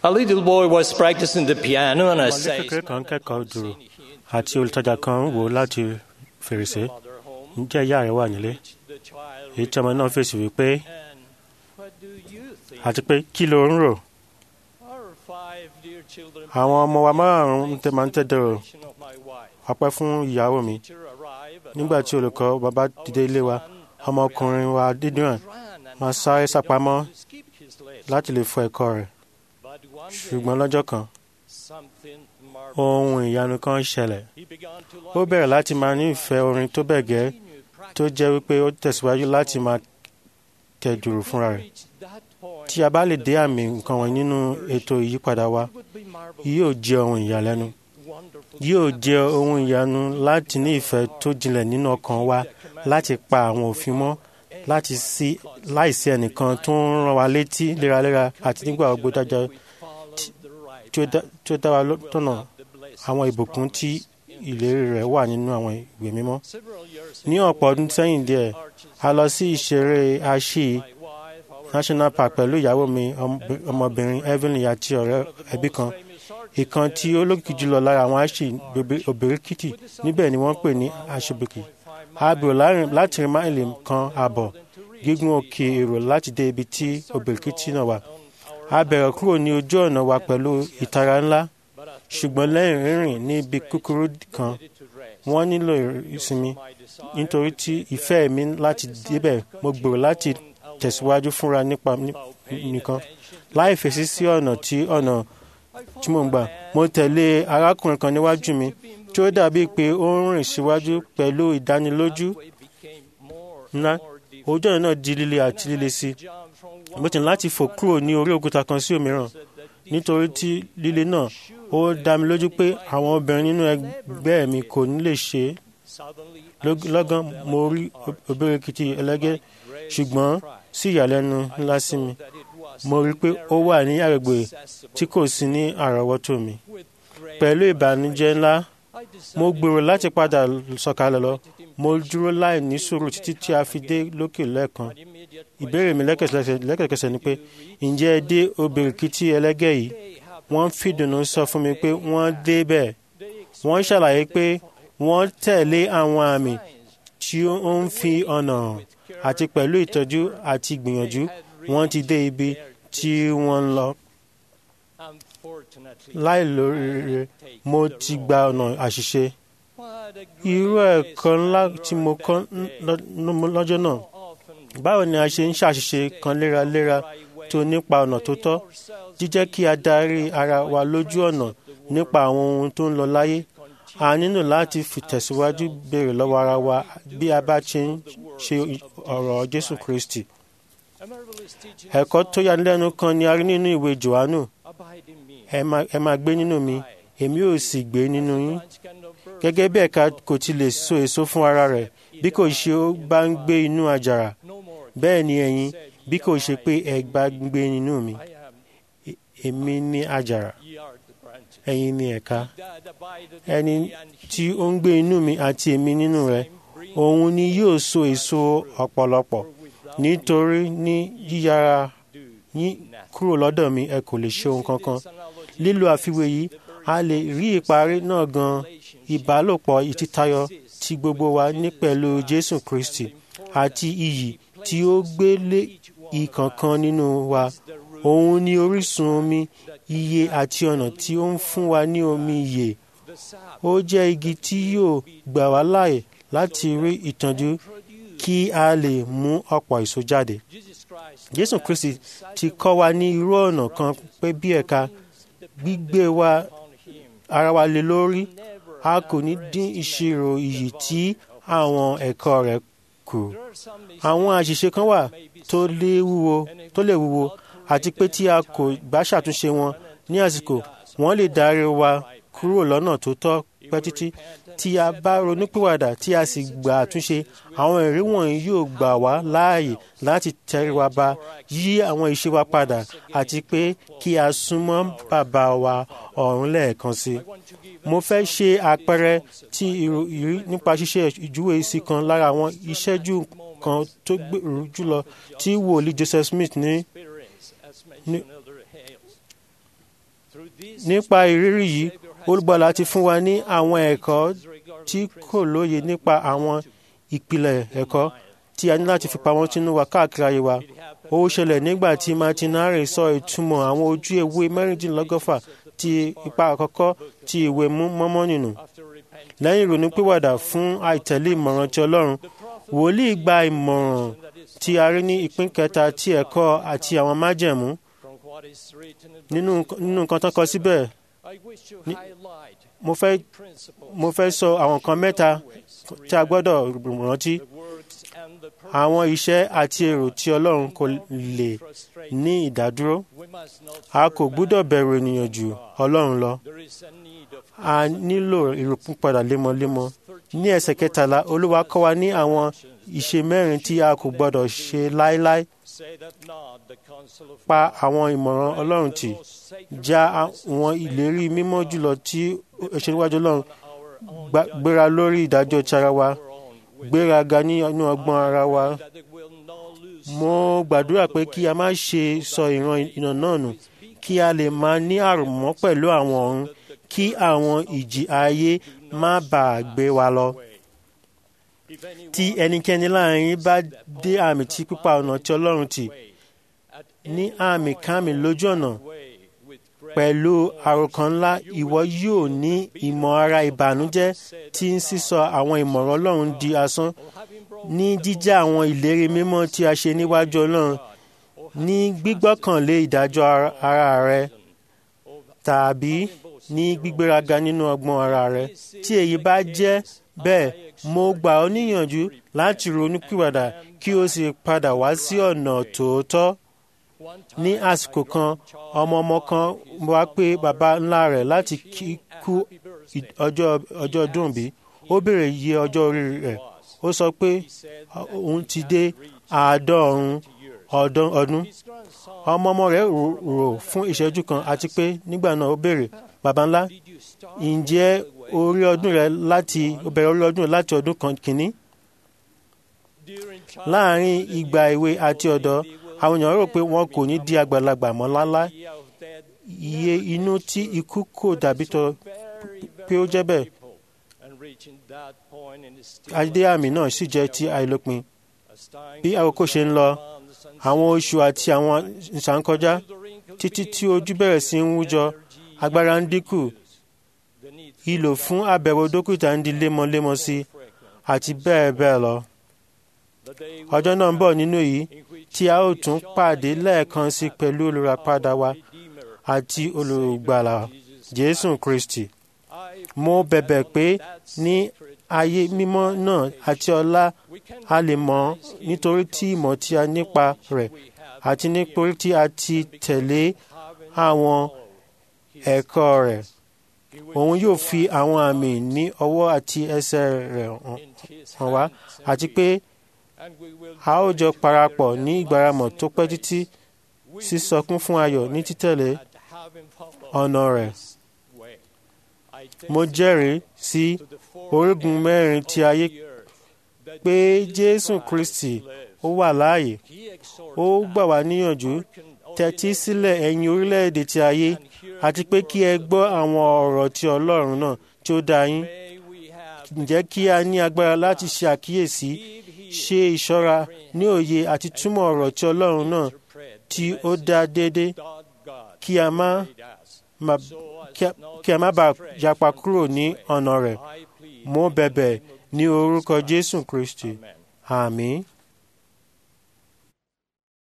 A little boy was practicing the piano and I ọmọdé say, kékeré kan kẹ́kọ̀ọ́ dùrù àti olùtajà kan wò ó láti fèrèsé ǹjẹ́ ìyá rẹ̀ wà nílé the child èyí tí ọmọ náà fèsì wípé and what do you think? àti pé kí ló ń rò Our five dear children àwọn ọmọ wa márùn-ún tẹ máa ń tẹ́dọ̀rọ̀ of my wife ọpẹ́ fún ìyàwó mi to arrive at nígbà tí olùkọ́ bàbá dìde ilé wa ọmọkùnrin wa dídùn ran and máa sáré sápamọ́ skip his legs. láti lè fọ ẹ̀kọ́ rẹ̀ But one day ṣùgbọ́n lọ́jọ́ kan something marvelous. ohun ìyanu kan ṣẹlẹ̀ He began to ó love bẹ̀rẹ̀ láti máa ní ìfẹ́ orin tó bẹ̀ gẹ́ tó jẹ́ wípé ó tẹ̀síwájú láti máa tẹ̀ dùrù fúnra rẹ̀ reach that point. tí a bá lè dé àmì nǹkan wọ̀nyí nínú ètò ìyípadà wa would be marvelous, yóò jẹ́ ohun ìyàlẹ́nu wonderful. yóò jẹ́ ohun ìyanu láti ní ìfẹ́ tó jinlẹ̀ nínú ọkàn wa láti pa àwọn òfin mọ́ láti sí láìsí ẹnìkan tó ń rán wa létí léraléra àti nígbà gbogbo dájọ́ We follow the right tí ó dá- tí ó dá wa lọ́- tọ̀nà the blessing. àwọn ìbùkún tí ìlérí rẹ̀ wà nínú àwọn ìwé mímọ́. Several years ní ago, ọ̀pọ̀ ọdún sẹ́yìn díẹ̀ a lọ sí ìṣeré aṣí my wife, our national park pẹ̀lú ìyàwó mi ọmọbi- ọmọbìnrin evelyn àti ọ̀rẹ́ ẹbí kan famous artist ìkan tí ó lókìkí jùlọ lára àwọn aṣí òbíríkìtì níbẹ̀ ni wọ́n pè ní aṣọ́bìkì a bèrò láàrin- láti rin máìlì kan ààbọ̀ gígùn òkè èrò láti dé ibi tí òbíríkìtì náà wà a bẹ̀rẹ̀ kúrò ní ojú ọ̀nà wa pẹ̀lú ìtara ńlá ṣùgbọ́n lẹ́yìn rírìn ní ibi kúkúrú kan to rest. wọ́n nílò ìsinmi My desire nítorí tí ìfẹ́ mi láti débẹ̀ mo gbèrò láti tẹ̀síwájú fúnra nípa ní- nìkan láì fèsì sí ọ̀nà tí ọ̀nà tí mò ń gbà mo tẹ̀lé arákùnrin kan níwájú mi tí ó dàbí pé ó ń rìn síwájú pẹ̀lú ìdánilójú way became more ńlá and more difficult. ojú ọ̀nà náà di líle àti líle sí Jump from i mo ti ní láti fò kúrò ní orí òkúta kan sí òmíràn nítorí tí líle náà ó dá mi lójú pé àwọn obìnrin nínú ẹgbẹ́ mi kò ní lè ṣe é suddenly Lọ́g- lọ́gán mo rí obìrìkìtì ẹlẹ́gẹ́ ṣùgbọ́n sí ìyàlẹ́nu ńlá sí mi that it was mo rí i pé ó wà ní àgbègbè accessible tí kò sí ní àrọ́wọ́tò mi with great pẹ̀lú ìbànújẹ́ ńlá I decided mo gbèrò láti padà sọ̀kalẹ̀ lọ mo dúró láì ní sùúrù títí tí a fi dé lókè lẹ́ẹ̀kan immediate ìbéèrè mi lẹ́kẹ̀kẹsẹ̀ lẹ́kẹ̀kẹsẹ̀ ni pé ǹjẹ́ ẹ dé obìrìkìtì ẹlẹ́gẹ́ yìí they have wọ́n fìdùnnú sọ fún mi pé wọ́n dé bẹ́ẹ̀ wọ́n ṣàlàyé pé wọ́n tẹ̀lé àwọn àmì tí ó ń fi ọ̀nà hàn àti pẹ̀lú ìtọ́jú àti ìgbìyànjú wọ́n ti dé ibi tí wọ́n ń lọ. unfortunately láì lóríire mo ti gba ọ̀nà àṣìṣe. what a irú great ẹ̀kọ́ ńlá tí mo kọ́ lesson lọ́- lọ́jọ́ náà often báwo ni a ṣe ń ṣàṣìṣe kan léraléra tó nípa ọ̀nà tó tọ́ jíjẹ́ kí a darí ara wa lójú ọ̀nà nípa àwọn ohun tó ń lọ láyé a nílò láti fìtẹ̀síwájú béèrè lọ́wọ́ ara wa bí a bá ṣe ń ṣe ọ̀rọ̀ Jésù Kristi. a marvelous teaching ẹ̀kọ́ tó yanilẹ́nu kan ni a rí nínú ìwé Jòhánù abide in me ẹ máa- ẹ máa gbé nínú mi èmi ò sì gbé nínú yín branch cannot burn gẹ́gẹ́ bí ẹ̀ka kò ti lè so èso fún ara rẹ̀ bí kò ṣe ó bá ń gbé inú àjàrà no more bẹ́ẹ̀ ni ẹ̀yin bí kò ṣe pé ẹ bá ń gbé nínú mi I am E- èmi ní àjàrà ye are the branches ẹ̀yin ní ẹ̀ka that abideth ẹni in me and tí ó ń gbé inú mi àti èmi nínú rẹ̀ bring òun ni yóò so èso ọ̀pọ̀lọpọ̀ without nítorí ní yíyára do yín kúrò lọ́dọ̀ mi ẹ kò lè ṣe ohun kankan this analogy lílo àfiwé yìí a lè rí ìparí náà gan ìbálòpọ̀ ìtítayọ tí gbogbo wa ní pẹ̀lú Jésù Kristi àti iyì tí ó gbé lé ìkọ̀ọ̀kan nínú wa òun ni orísun omi iye àti ọ̀nà tí ó ń fún wa ní omi ìyè the sap ó jẹ́ igi tí yóò gbà wá láàyè láti rí ìtọ́jú kí a lè mú ọ̀pọ̀ èso jáde. Jesus Christ Jésù Kristi ti kọ́ wa ní irú ọ̀nà kan pé bí ẹ̀ka gbígbé wa on him ara wa lé lórí never a kò ní dín ìṣirò iyì tí àwọn ẹ̀kọ́ rẹ̀ kù. there are some Àwọn àṣìṣe kan wà tó lè wúwo tó lè wúwo àti pé tí a kò bá ṣàtúnṣe wọn ní àsìkò wọ́n lè darí wa kúrò lọ́nà tó tọ́ pẹ́ títí tí a bá ronúpìwàdà tí a sì gba àtúnṣe àwọn ẹ̀rí wọ̀nyí yóò gbà wá láàyè láti tẹríwa ba yí àwọn ìṣe wa padà àti pé kí a súnmọ́ bàbá wa ọ̀run lẹ́ẹ̀kan sí i want to give mo fẹ́ ṣe àpẹẹrẹ tí ìrírí nípa ṣíṣe ìjúwe sí kan lára àwọn ìṣẹ́jú kan tó gbèrú jùlọ tí wòlíì Joseph Smith ní experience as mentioned Elder Hales Through this nípa ìrírí yìí olùgbàlà ti fún wa ní àwọn ẹ̀kọ́ tí kò lóye nípa àwọn ìpìlẹ̀ ẹ̀kọ́ tí a ní láti fi pamọ́ sínú wa káàkiri ayé wa ó ṣẹlẹ̀ nígbà tí martinare sọ ìtumọ̀ àwọn ojú ewé mẹ́rìndínlọ́gọ́fà ti ipa àkọ́kọ́ ti ìwé mọ́mọ́nì nù after repentance lẹ́yìn ìrònúpìwàdà fún àìtẹ̀lé ìmọ̀ràn ti ọlọ́run wòlíì gba ìmọ̀ràn tí a rí ní ìpín kẹta ti ẹ̀kọ́ àti àwọn májẹ̀mú from what is written in nínú nínú nǹkan tó kọ síbẹ̀ I wish to highlight mo fẹ́ principles mo fẹ́ sọ àwọn nǹkan mẹ́ta tí a gbọ́dọ̀ rántí the works and the àwọn iṣẹ́ àti èrò tí ọlọ́run kò lè frustrate ní ìdádúró we must not a kò gbúdọ̀ bẹ̀rù ènìyàn ju ọlọ́run lọ there is a need of a nílò ìròpúpadà lémọ́lémọ́ ní ẹsẹ̀ kẹtàlá olúwa kọ́ wa ní àwọn ìṣe mẹ́rin tí a kò gbọ́dọ̀ ṣe láéláé say that not the counsel of pa àwọn ìmọ̀ràn ọlọ́run tì most sacred já àwọn ìlérí mímọ́ jùlọ tí ó ṣe níwájú ọlọ́run our own gbá- gbéra lórí ìdájọ́ ti ara wa our own will gbéraga nínú ọgbọ́n ara wa that it will not lose mo gbàdúrà pé kí a má ṣe sọ ìran ìnà náà nù kí a lè máa ní àrùmọ́ pẹ̀lú àwọn ọ̀run kí àwọn ìjì ayé má bàa gbé wa lọ. if anyone tí ẹnikẹ́ni láàrin yín bá dé àmì tí pípa ọ̀nà tí ọlọ́run tì at ní àmì kámi lójú ọ̀nà way with great pẹ̀lú àròkàn ńlá ìwọ yóò ní ìmọ̀ ara ìbànújẹ́ tí ń sísọ àwọn ìmọ̀ràn ọlọ́run di asán having broken ní jíjá àwọn ìlérí mímọ́ tí a ṣe níwájú ọlọ́run ní gbígbọ́kànlé ìdájọ́ ara- ara rẹ tàbí ní gbígbéraga nínú ọgbọ́n ara rẹ tí èyí bá jẹ́ bẹ́ẹ̀ mo gbà ọ́ níyànjú láti ronúpìwàdà kí o sì padà wá sí ọ̀nà tòótọ́ one ní àsìkò kan ọmọ ọmọ kan wá pé baba ńlá rẹ̀ láti kí- kú ì- ọjọ́ ọjọ́ ọdún bí ó béèrè iye ọjọ́ orí rẹ̀ ó sọ pé òun ti dé àádọ́rùn ọdún ọdún his grandson ọmọ ọmọ rẹ̀ rò- rò fún ìṣẹ́jú kan àti pé nígbà náà ó béèrè baba ńlá did you start ǹjẹ́ orí ọdún rẹ̀ láti ó bẹ̀rẹ̀ orí ọdún rẹ̀ láti ọdún kan kìíní during láàárín ìgbà èwe àti ọ̀dọ́ àwọn èèyàn rò pé wọn kò ní di àgbàlagbà mọ́ láńlá year of death iye inú tí ikú kò dàbí tọ very pé ó jẹ́ bẹ́ẹ̀ people and reaching that point in the still adé àmì náà sì jẹ́ ti àìlópin as time bí àkókò ṣe ń lọ months and àwọn oṣù àti àwọn ìṣàǹkọjá the wrinkles títí begin tí ojú bẹ̀rẹ̀ sí ń wújọ agbára ń dínkù the need ìlò fún àbẹ̀wò dókítà ń di lemọ́lemọ́ sí i àti bẹ́ẹ̀ bẹ́ẹ̀ lọ the day ọjọ́ náà ń bọ̀ nínú èyí in which tí a ó tún pàdé lẹ́ẹ̀kan sí pẹ̀lú olùràpadà wa Redeemer àti olùgbàlà jésù kristi I mo bẹ̀bẹ̀ pé ní ayé mímọ́ náà àti ọlá we can a lè mọ̀ ọ́ nítorí tí ìmọ̀ tí a nípa rẹ̀ we have àti nítorí tí a ti tẹ̀lé haven't àwọn ẹ̀kọ́ rẹ̀ he will òun yóò fi àwọn àmì ní ọwọ́ àti ẹsẹ̀ rẹ̀ hàn- in his hàn wá hands and àti pé and we will a ó jọ parapọ̀ ní ìgbáramọ̀ tó pẹ́ títí sísọkún fún ayọ̀ ní títẹ̀lé at having followed ọ̀nà rẹ̀ this way. I mo jẹ́rìí sí to the four orígun mẹ́rin ti ayé the earth that pé Jesus jésù Christ kristi lives. ó wà láàyè He exhorted ó gbà wá níyànjú hearken unto tẹ́tí the sílẹ̀ ẹ̀yin orílẹ̀-èdè ti ayé and hear àti the pé kí ẹ word of gbọ́ God. àwọn ọ̀rọ̀ ti ọlọ́run náà tí ó dá yín May we have ǹjẹ́ kí a ní agbára láti ṣe àkíyèsí give heed ṣe ìṣọ́ra ní òye àti túmọ̀ ọ̀rọ̀ ti ọlọ́run náà interpret tí the ó dá déédé message that God kí a má made us, má- so as kí a- not kí a má to bàa stray yapa from kúrò His ní way. ọ̀nà rẹ̀ I plead mo in the bẹ̀bẹ̀ name of ní Jesus orúkọ Christ. jésù kristi Amen. àmín